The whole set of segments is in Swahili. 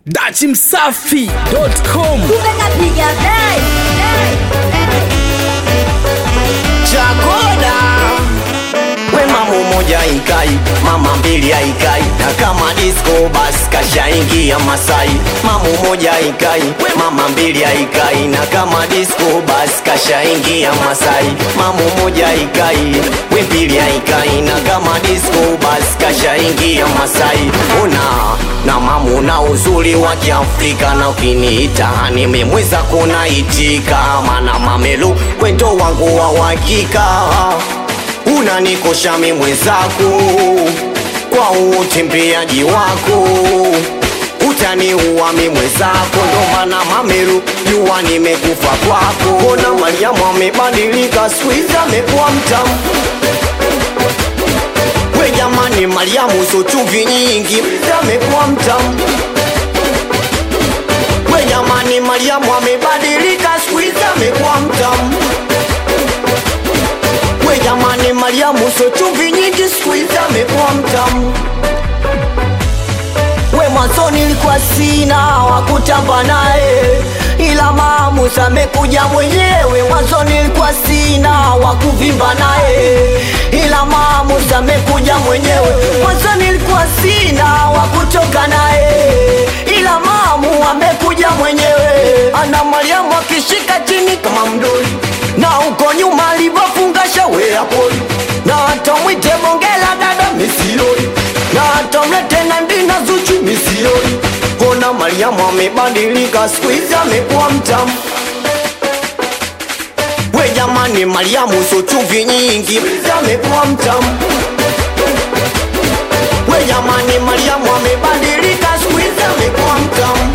dachimsafi.com Tumecapiga play. chakoda we mama moja ikai mama mbili aikai na kama disco basi kashaingia masai mama moja ikai mama mbili aikai na kama disco basi kashaingia masai mama moja ikai we mbili aikai na kama disco basi kashaingia masai una na mamu na uzuri wa kiafrika na ukiniita nimemweza kunaitika mana mamelu kwendo wangu wa uhakika unanikosha mi mwenzako kwa utembeaji wako utaniua mi mwenzako ndo maana mameru jua nimekufa kwako kona mariamu amebadilika skuizi amekuwa mtamu we jamani mariamu so chumvi nyingi amekuwa mtamu we jamani mariamu amebadilika skuizi amekuwa mtamu we jamani mariamu so chumvi nyingi skuizi amekuwa mtamu we mwanzo nilikuwa sina wakutamba naye ila maamuzi amekuja mwenyewe mwanzo nilikuwa sina wakuvimba naye ila maamuzi amekuja mwenyewe mwanzo nilikuwa sina wakutoka naye ila maamu amekuja mwenyewe ana mariamu akishika chini kama mdoli na uko nyuma alivyofunga shawe ya poli na hata mwite bongela dada misioni na hata mlete na ndina zuchu misioni kona mariamu amebadilika siku hizi amekuwa mtamu we jamani mariamu so chumvi nyingi amekuwa mtamu we jamani mariamu amebadilika siku hizi amekuwa mtamu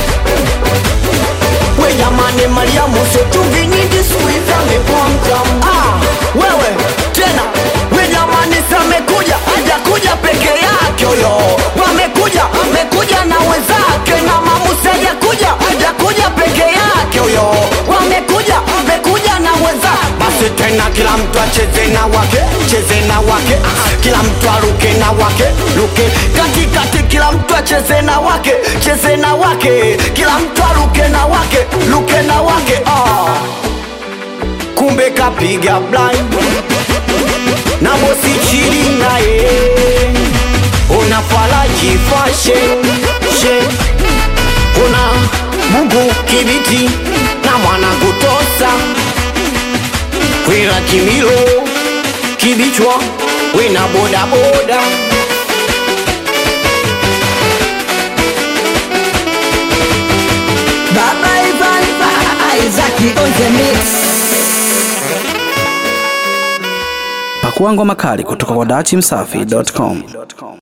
we jamani mariamu so chumvi nyingi siku hizi amekuwa mtamu ah, wewe tena we jamani samekuja hajakuja peke yake huyo wamekuja amekuja na wenzake na mamusi hajakuja hajakuja peke yake huyo wamekuja amekuja na wenza basi tena kila mtu acheze na wake cheze na wake ah, kila mtu aruke na wake luke katikati kila mtu acheze na wake cheze na wake kila mtu aruke na wake luke na wake ah. kumbe kapiga blind na bosi chini naye una falaji fashion she una mungu kibiti na mwana kutosa wila kimilo kibichwa wina bodaboda Baba Ivan Isaac on the mix. pakua ngoma kali kutoka kwa dachimsafi.com